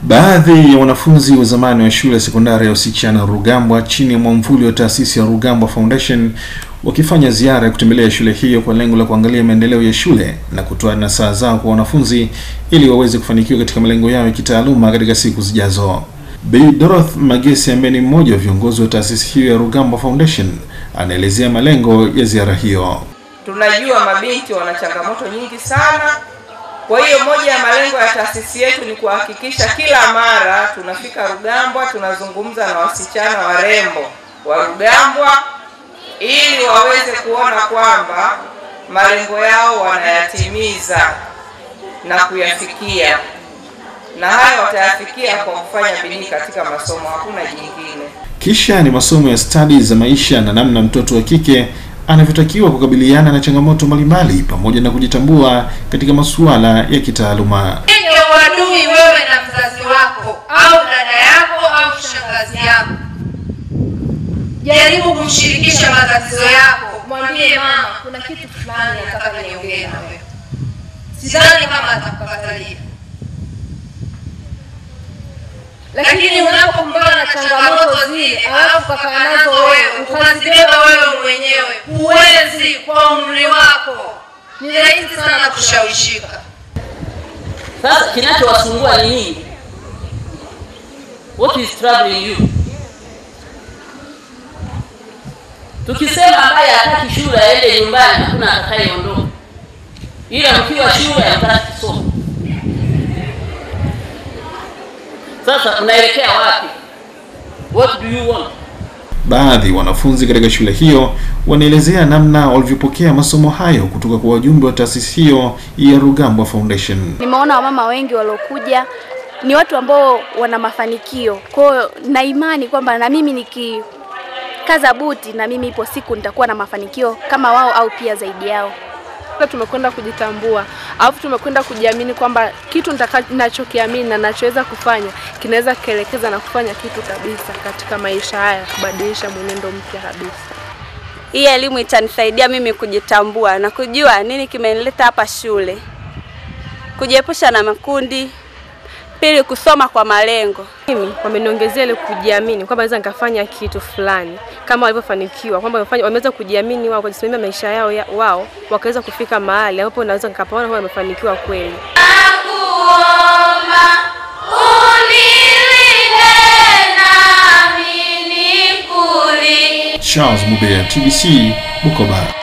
Baadhi ya wanafunzi wa zamani wa shule ya sekondari ya wasichana Rugambwa chini ya mwamvuli wa taasisi ya Rugambwa Foundation wakifanya ziara ya kutembelea shule hiyo kwa lengo la kuangalia maendeleo ya shule na kutoa nasaha zao kwa wanafunzi ili waweze kufanikiwa katika malengo yao ya kitaaluma katika siku zijazo. Bi Doroth Magesi ambaye ni mmoja wa viongozi wa taasisi hiyo ya Rugambwa Foundation anaelezea malengo ya ziara hiyo. Tunajua mabinti wana changamoto nyingi sana. Kwa hiyo moja ya malengo ya taasisi yetu ni kuhakikisha kila mara tunafika Rugambwa, tunazungumza na wasichana warembo wa Rugambwa ili waweze kuona kwamba malengo yao wanayatimiza na kuyafikia, na hayo watayafikia kwa kufanya bidii katika masomo, hakuna jingine. Kisha ni masomo ya stadi za maisha na namna mtoto wa kike anavyotakiwa kukabiliana na changamoto mbalimbali pamoja na kujitambua katika masuala ya kitaaluma. Yenye uadui wewe na mzazi wako au dada yako au shangazi yako, jaribu kumshirikisha matatizo yako, mwambie mama, kuna kitu fulani nataka niongee na wewe. Sidhani kama atakukatalia, lakini unapokumbana na changamoto zile alafu kakaa nazo wewe ukazibeba wewe mwenyewe, huwezi kwa umri wako, ni rahisi sana kushawishika. Sasa kinachowasumbua ni nini? What is troubling you? Tukisema ambaye hataki shule aende nyumbani, hakuna atakayeondoka, ila mkiwa shule hataki kusoma. Sasa unaelekea wapi? What do you want? Baadhi ya wanafunzi katika shule hiyo wanaelezea namna walivyopokea masomo hayo kutoka kwa wajumbe wa taasisi hiyo ya Rugambwa Foundation. Nimeona wamama wengi waliokuja ni watu ambao wana mafanikio. Kwa hiyo na imani kwamba na mimi nikikaza buti, na mimi ipo siku nitakuwa na mafanikio kama wao au pia zaidi yao. Tumekwenda kujitambua, alafu tumekwenda kujiamini kwamba kitu ninachokiamini na nachoweza kufanya kinaweza kielekeza na kufanya kitu kabisa katika maisha haya, kubadilisha mwenendo mpya kabisa. Hii elimu itanisaidia mimi kujitambua na kujua nini kimenileta hapa shule, kujiepusha na makundi, pili kusoma kwa malengo. Mimi wameniongezea ile kujiamini kwamba naweza nikafanya kitu fulani kama walivyofanikiwa, kwamba wamefanya wameweza kujiamini wao, kujisimamia maisha yao ya, wao wakaweza kufika mahali ambapo naweza nikapaona kwamba wamefanikiwa kweli. Nakuomba unilinde nami nikuli Charles Mubea, TBC, Bukoba.